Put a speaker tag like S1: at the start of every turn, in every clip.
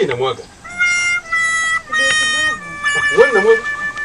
S1: inamwaga.
S2: Kidogo kidogo.
S1: Uone inamwaga.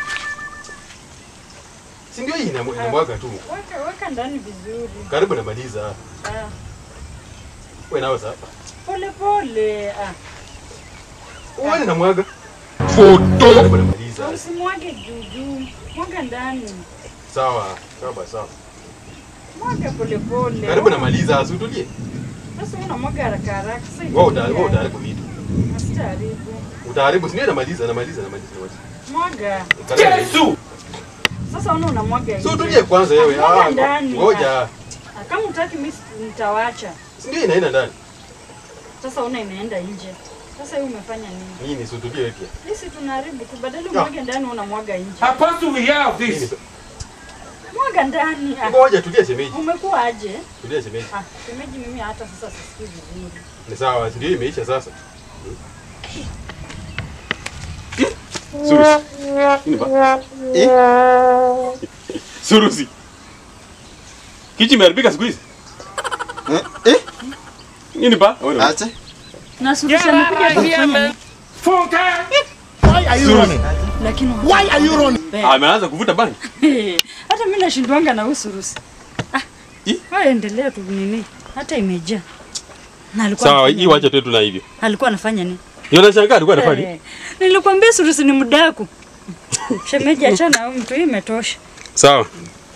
S1: Si ndio hii inamwa- inamwaga tu.
S2: Weka weka ndani vizuri.
S1: Karibu namaliza.
S2: Ah,
S1: Wewe nawe sasa.
S2: pole pole. Ah,
S1: Uone inamwaga. Foto. Karibu namaliza.
S2: usimwage juu juu. Mwaga ndani.
S1: Sawa. Sawa basi, sawa.
S2: Mwaga pole pole.
S1: Karibu namaliza, usitulie.
S2: Sasa unamwaga haraka haraka. Sasa
S1: Wewe uta-
S2: itaingia.
S1: wewe utaharibu vitu.
S2: Asitaharibu.
S1: Utaharibu, si ndio namaliza, namaliza, namaliza. namaliza.
S2: Mwaga.
S1: Karibu.
S2: Sasa una unamwaga.
S1: Si
S2: nje.
S1: utulie kwanza wewe.
S2: Mwaga
S1: Ah,
S2: ndani.
S1: ngoja.
S2: Ah, Kama utaki mimi si- nitawacha.
S1: Si ndio inaenda ndani.
S2: Sasa una inaenda nje. Sasa wewe umefanya nini?
S1: Nini si utulie wewe pia.
S2: Sisi tunaharibu tu, badala
S1: Ya.
S2: umwage ndani unamwaga nje.
S3: Supposed to have
S1: Nini?
S3: this.
S2: Mwaga ndani. Ah,
S1: Ngoja tulia shemeji.
S2: Umekuwa aje?
S1: Tulia shemeji.
S2: Ah, shemeji mimi hata sasa sisikii vizuri.
S1: Ni sawa, si ndio imeisha sasa. Surusi. Nini ba? Eh? Surusi. Kichi imeharibika siku hizi.
S4: Eh? Eh?
S1: Nini ba? Wewe
S4: Acha.
S2: Na Surusi amekuja kufanya nini?
S3: Funka.
S5: Why are you running?
S2: Lakini
S5: Why are you running?
S1: ameanza kuvuta bangi.
S2: hata mimi nashindwanga na usurusi. Ah,
S1: Ih.
S2: wewe endelea tu nini? Hata imejaa. Na alikuwa
S1: Sawa,
S2: anafanya
S1: hii wacha tu tuna hivyo.
S2: nini? Alikuwa anafanya nini?
S1: Ndio nashangaa alikuwa anafanya nini?
S2: Eh, Nilikwambia surusi ni mdaku. Shemeji achana na huyu mtu, hii imetosha.
S1: Sawa.